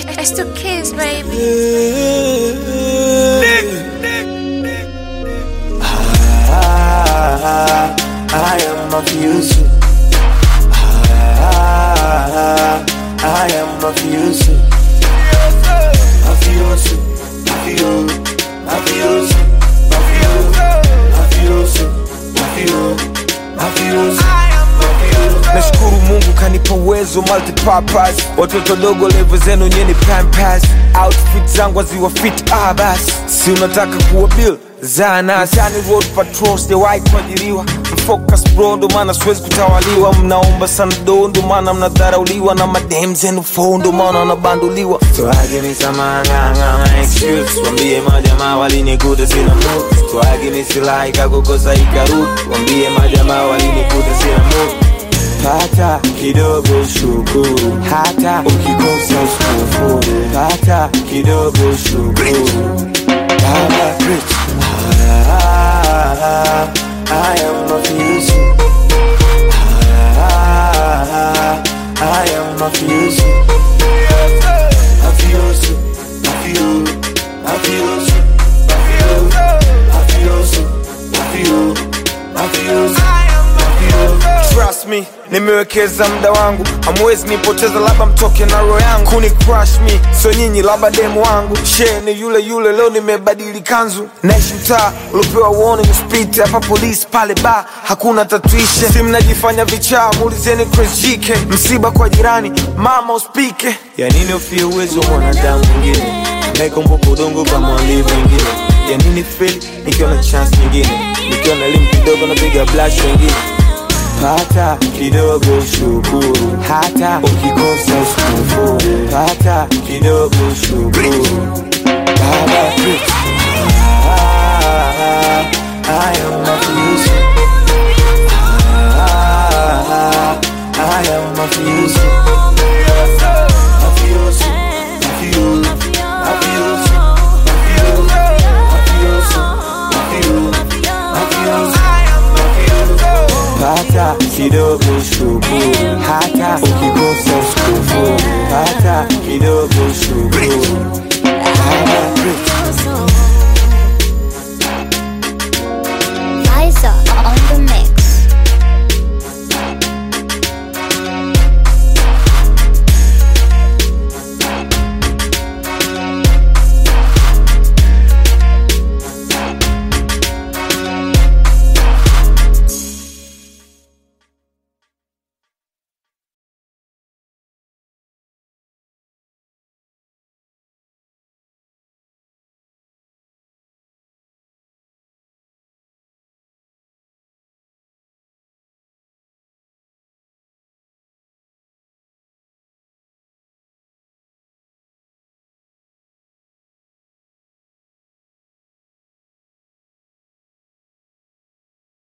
It's the kids, baby. Ah, I am of use. Ah, I am of use. Of use. Of you. Of use. Of you. Of use. Of you. Of use. nashukuru mungu kanipa uwezo multipurpose watoto dogo levo zenu nyeni pampas outfit zangu aziwa fit ah basi si unataka kuwa bill zanasani road patrol sijawahi kuajiriwa mfocus bro ndo maana siwezi kutawaliwa mnaomba sana do ndo maana mnadharauliwa na madem zenu fo ndo maana wanabanduliwa so I give me some anganga excuse wambie majamaa walinikuta sina mood so I give me silaha ikakukosa ikarudi wambie majamaa walinikuta sina mood pata kidogo shukuru hata ukikosa usikufuru pata kidogo shukuru Baba preach. Ah, I am of use. Ah, I am of use. Of use. Of you. Of use. Of you. Of use. Of you. Of use. Of you. trust me nimewekeza muda wangu hamwezi nipoteza labda mtoke na roho yangu kuni crush me so nyinyi labda demu wangu she ni yule yule leo nimebadili kanzu naishi mtaa uliopewa warning speed hapa polisi pale ba hakuna tatuishe si mnajifanya vichaa muulizeni Chris GK msiba kwa jirani mama uspike ya nini ufie uwezo wa mwanadamu mwingine naikumbuka udongo kama walivu wengine ya nini feel nikiwa na chance nyingine nikiwa na elimu kidogo napiga blush wengine pata kidogo shukuru hata ukikosa usikufuru pata kidogo shukuru Baba preach. Ah, I am of use. Ah, I am of use.